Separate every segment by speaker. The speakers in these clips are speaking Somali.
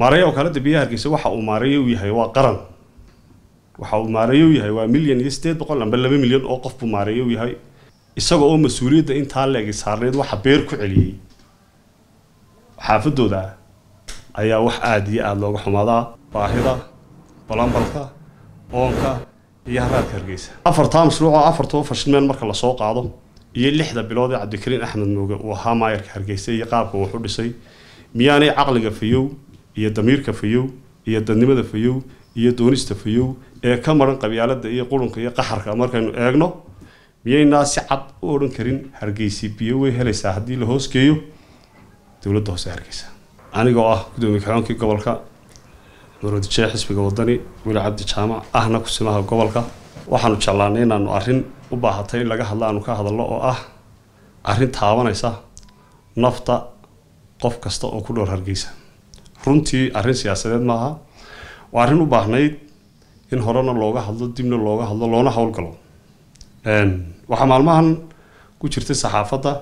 Speaker 1: maareeya wakaalada biyaha hargeysa waxa uu maareeye u yahay waa qaran waxa uu maareeye u yahay waa milyan iyo sideed boqol amba laba milyan oo qof buu maareeye u yahay isaga oo mas-uuliyadda intaa leegi saarneyd waxa beer ku celiyey xaafadooda ah ayaa wax aada iyo aada looga xumaadaa baahida balambalka oonka iyo haraadka hargeysa afartaa mashruuc oo afartoo fashilmeen marka lasoo qaado iyo lixda bilood ee cabdikariin axmed mooge uu ahaa maayarka hargeysa iyo qaabka wuxu dhisay miyaanay caqliga fayow iyo damiirka fayow iyo dadnimada fayow iyo doonista fayow ee ka maran qabyaalada iyo qurunka iyo qaxarka markaynu eegno miyaynaa si cad u odhan karin hargeysi biyo way helaysaa haddii la hoosgeeyo dowladda hoose hargeysa anigoo ah gudoomiye kaxoonkii gobolka muradijee xisbiga wadani weli cabdi jaamac ahna kusimaha gobolka waxaanu jeclaanay inaanu arrin u baahatay in laga hadlo aanu ka hadalno oo ah arrin taabanaysa nafta qof kasta oo ku dhowr hargeysa runtii arrin siyaasadeed maaha waa arrin u baahnayd in horena looga hadlo dibna looga hadlo loona howlgalo waxaa maalmahan ku jirtay saxaafadda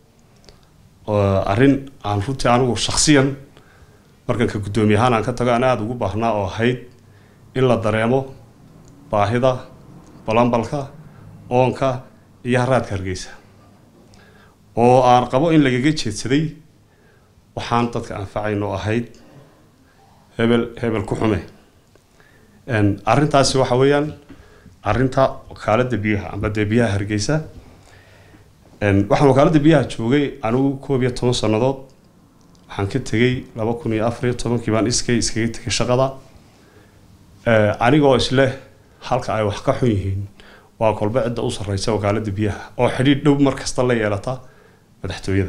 Speaker 1: arrin aan runtii anigu shaksiyan markan ka guddoomiye ahaan aan ka tago aan aada ugu baahnaa oo ahayd in la dareemo baahida balambalka oonka iyo haraadka hargeysa oo aan qabo in lagaga jeedsaday waxaan dadka anfacayn oo ahayd hebel hebel ku xume arrintaasi waxa weeyaan arrinta wakaalada biyaha amba dee biyaha hargeysa waxaan wakaalada biyaha joogay anigu koob iyo toban sannadood waxaan ka tegay laba kun iyo afar iyo tobankii baan iskay iskaga tegay shaqada anigoo isleh halka ay wax ka xun yihiin waa kolba cidda u sarreysa wakaalada biyaha oo xidhiidh dhow mar kasta la yeelata madaxtooyada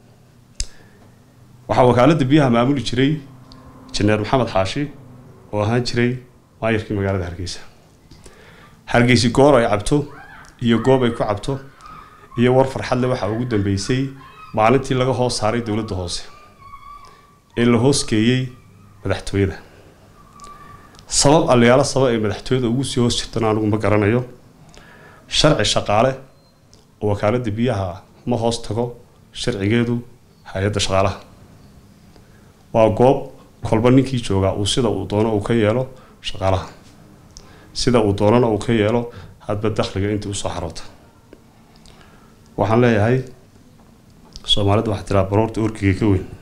Speaker 1: waxaa wakaalada biyaha maamuli jiray janeer maxamed xaashi oo ahaan jiray maayarkii magaalada hargeysa hargeysi goor ay cabto iyo goob ay ku cabto iyo war farxadle waxaa ugu dambeysay maalintii laga hoos saaray dowladda hoose ee la hoosgeeyey madaxtooyada sabab allayaalo sabab ay madaxtooyada ugu sii hoos jirtana anigu ma garanayo sharci shaqaale oo wakaalada biyaha ma hoos tago sharcigeedu hay-adda shaqaalaha waa goob kolba ninkii joogaa uu sida uu doono uu ka yeelo shaqaalaha sida uu doonana uu ka yeelo hadba dakhliga intii usoo xaroota waxaan leeyahay soomaalida waxaa tiraa baroorta orkiga ka weyn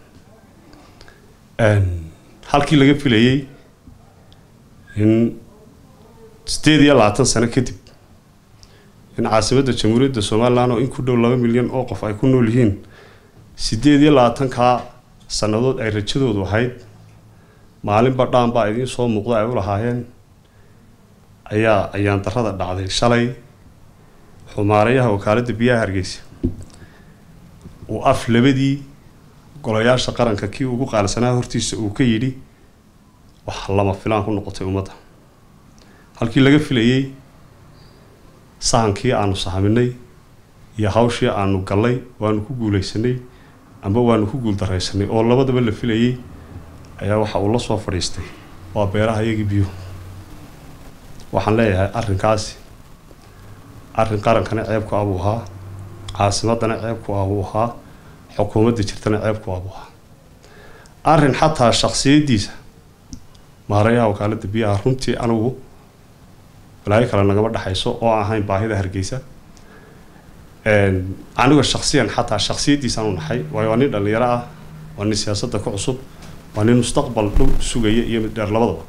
Speaker 1: halkii laga filayey in sideed iyo labaatan sano kadib in caasimadda jamhuuriyadda somalilan oo in ku dhow laba milyan oo qof ay ku nool yihiin sideed iyo labaatankaa sannadood ay rajadoodu ahayd maalinba dhaanbaa idiin soo muuqda ay u lahaayeen ayaa ayaan darada dhacday shalay xumaarayaha wakaaladda biyaha hargeysa uu af labadii golayaasha qaranka kii ugu qaalisanaa hortiisa uu ka yidhi wax lama filaan ku noqotay ummadda halkii laga filayey sahankii aanu sahaminay iyo hawshii aanu gallay waanu ku guulaysanay amba waanu ku guuldaraysanay oo labadaba la filayey ayaa waxa uu la soo fadhiistay waa beeraha iyagii biyuhu waxaan leeyahay arrinkaasi arrin qarankana ceebku abuu ahaa caasimadana ceebku abuu ahaa xukuumadda jirtana ceebku abuu ahaa arrin xataa shaksiyaddiisa maarayaha wakaalada biyaha runtii anigu balaayo kale nagama dhexayso oo ahayn baahida hargeysa aniga shaksiyan xataa shaksiyaddiisaan u naxay waayo waa nin dhallinyaro ah waa nin siyaasadda ku cusub waa nin mustaqbal dhow sugaya iyo mid dheer labadaba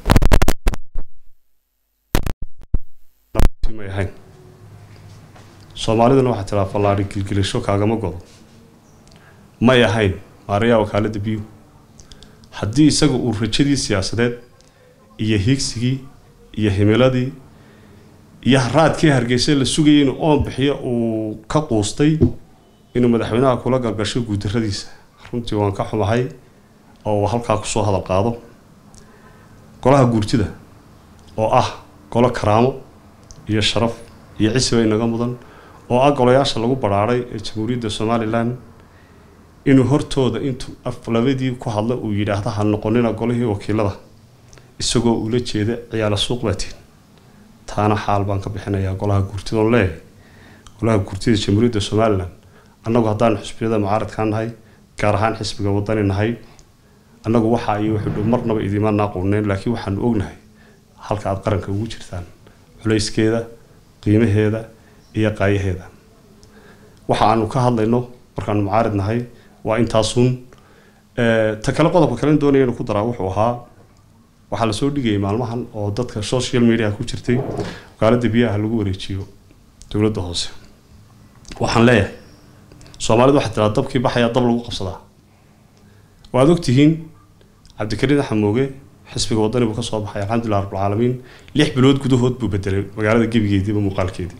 Speaker 1: may ahayn soomaaliduna waxaa tiraa fallaari gilgilisho kaagama godo may ahayn maarayaha wakaalada biyu haddii isaga uu rajadii siyaasadeed iyo hiigsigii iyo himiladii iyo haraadkii hargeysa la sugayay inuu oon bixiyo uu ka quustay inuu madaxweynaha kula galgasho guudaradiisa runtii waan ka xumahay oo uu halkaa kusoo hadal qaado golaha guurtida oo ah golo karaamo iyo sharaf iyo cisiba inaga mudan oo ah golayaasha lagu badhaadhay ee jamhuuriyadda somalilan inuu hortooda intuu af labadii ku hadla uu yidhaahda ha noqonina golihii wakiilada isagoo ula jeeda ciyaala suuq baatiin taana xaal baan ka bixinayaa golaha guurtida oon leeyahay golaha guurtida jamhuuriyadda somalilan annagu haddaanu xisbiyada mucaaradkaa nahay gaar ahaan xisbiga wadani nahay annagu waxa iyo wuxuu dhow marnaba idiima naaqooneen laakiin waxaanu ognahay halka aad qaranka ugu jirtaan culayskeeda qiimaheeda iyo qaayaheeda waxa aanu ka hadlayno markaanu mucaarid nahay waa intaasun ta kale qodobka kalen doonaya inu ku daraa wuxuu ahaa waxaa lasoo dhigayay maalmahan oo dadka social media ku jirtay wakaalada biyaha lagu wareejiyo dowladda hoose waxaan leeyahay soomaalidu waxaa tiraa dabkii baxayaa dab lagu qabsadaa waad ogtihiin cabdikariin xamooge xisbiga wadani buu ka soo baxay alxamdulilah rabbilcaalamiin lix bilood gudahood buu bedelay magaalada gebigeediiba muuqaalkeedii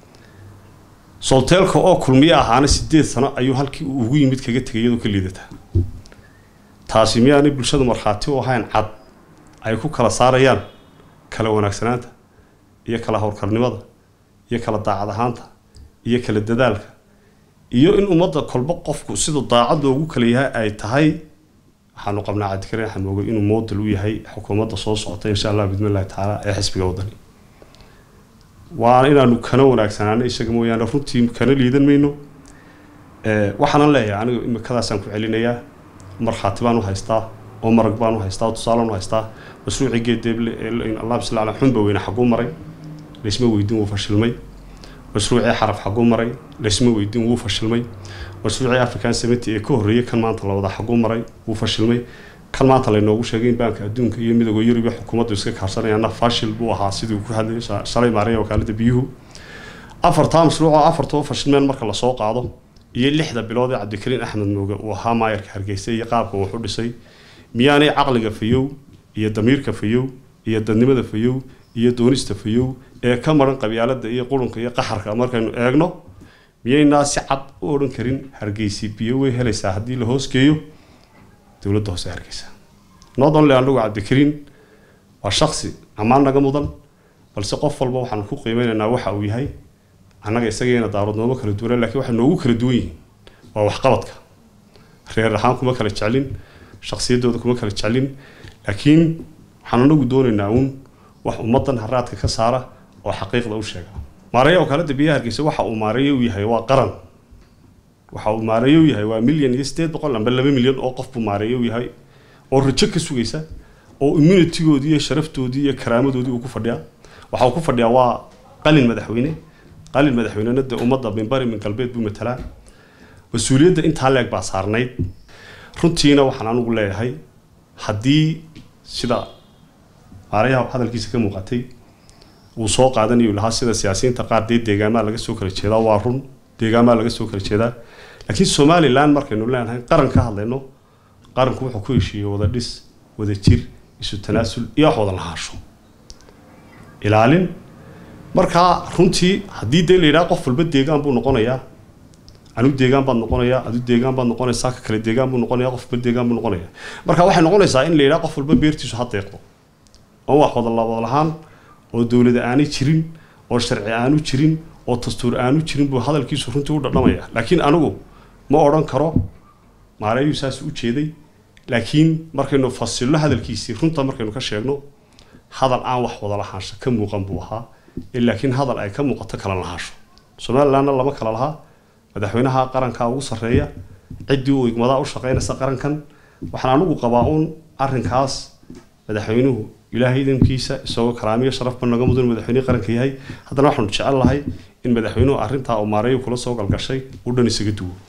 Speaker 1: solteelka oo kulmiye ahaana sideed sano ayuu halkii uu ugu yimid kaga tegay iyadoo ka liidataa taasi miyaanay bulshadu markhaati u ahayn cad ay ku kala saarayaan kala wanaagsanaanta iyo kala howlkarnimada iyo kala daacad ahaanta iyo kala dadaalka iyo in ummadda kolba qofku siduu daacad loogu kala yahay ay tahay waxaanu qabnaa cabdikariin xamooge inuu moodal u yahay xukuumadda soo socota insha allah bidmillahi tacaala ee xisbiga wadani waana inaanu kana wanaagsanaano isaga mooyaane runtii kana liidan mayno waxaanan leeyahay aniga imikadaasaan ku celinayaa markhaati baan u haystaa oo marag baan u haystaa oo tusaalaan u haystaa mashruucii geedeeble allah bisla ala xunba weyne xaguu maray laysma weydiin wuu fashilmay mashruucii xaraf xaguu maray laysma weydiin wuu fashilmay mashruucii african semity ee ka horreeyay kan maanta la wadaa xaguu maray wuu fashilmay kan maanta laynoogu sheegay in baanka adduunka iyo midooda yurub iyo xukuumaddu iska kaarsanayana fashil buu ahaa sidii ku hadlayay shalay maaraya wakaalada biyuhu afartaa mashruuc oo afartoo fashilmeen marka lasoo qaado iyo lixda bilood ee cabdikariin axmed mooge uu ahaa maayarka hargeysa iyo qaabka uu u dhisay miyaanay caqliga fayow iyo damiirka fayow iyo dadnimada fayow iyo doonista fayow ee ka maran qabyaalada iyo qurunka iyo qaxarka markaynu eegno miyaynaa si cad u odhan karin hargeysi biyo way helaysaa haddii la hoosgeeyo dowladda hoose hargeysa not only anagu cabdikariin waa shaksi ammaan naga mudan balse qof walba waxaanu ku qiimeynaynaa waxa uu yahay annaga isageena daaradnoomo kala duwan laakiin waxay noogu kala duwan yihiin waa waxqabadka reer ahaan kuma kala jeclin shaksiyaddooda kuma kala jeclin laakiin waxaan anagu doonaynaa uun wax ummaddan haraadka ka saara oo xaqiiqda u sheega maareeya wakaalada biyaha hargeysa waxa uu maareeyo u yahay waa qaran waxa uu maareeyo u yahay waa milyan iyo sideed boqol amba laba milyan oo qof buu maareeyo u yahay oo rajo ka sugaysa oo immunitigoodii iyo sharaftoodii iyo karaamadoodii uu ku fadhiyaa waxa uu ku fadhiyaa waa qalin madaxweyne qalin madaxweynena dee ummadda minbari min galbeed buu matalaa mas-uuliyadda intaa leeg baa saarnayd runtiina waxaan anigu leeyahay haddii sida maarayaha hadalkiisa ka muuqatay uu soo qaadanayu lahaa sida siyaasiyiinta qaar dee deegaamaa laga soo kala jeedaa waa run deegaamaa laga soo kala jeedaa laakiin somalilan markaynu leenahay qaran ka hadlayno qaranku wuxuu ku heshiiyey wada dhis wada jir isu tanaasul iyo wax wada lahaasho ilaalin markaa runtii haddii dee la yidhaha qof walba deegaan buu noqonayaa anigu deegaan baad noqonayaa adu deegaan baad noqonaysaa ka kale deegaan buu noqonaya qof walba deegaan buu noqonaya marka waxay noqonaysaa in la yidhaha qof walba beertiisu ha deeqdo oo wax wada labada lahaan oo dowlada aanay jirin oo sharci aanu jirin oo dastuur aanu jirin buu hadalkiisu runtii u dhadhamaya laakiin anigu ma odhan karo maareeyu saas u jeeday laakiin markaynu fasilno hadalkiisii runta markaynu ka sheegno hadal aan wax wada lahaansho ka muuqan buu ahaa laakiin hadal ay ka muuqato kala lahaasho somalilandna lama kala lahaa madaxweynaha qarankaa ugu sarreeya ciddii uu igmadaa u shaqaynaysa qarankan waxaan anigu qabaa uun arrinkaas madaxweynuhu ilaahay idinkiisa isagoo karaamiyo sharafba naga mudan madaxweynihii qaranka yahay haddana waxaanu jecel lahay in madaxweynuhu arrintaa uu maareeyo kula soo galgashay uu dhan isaga duwo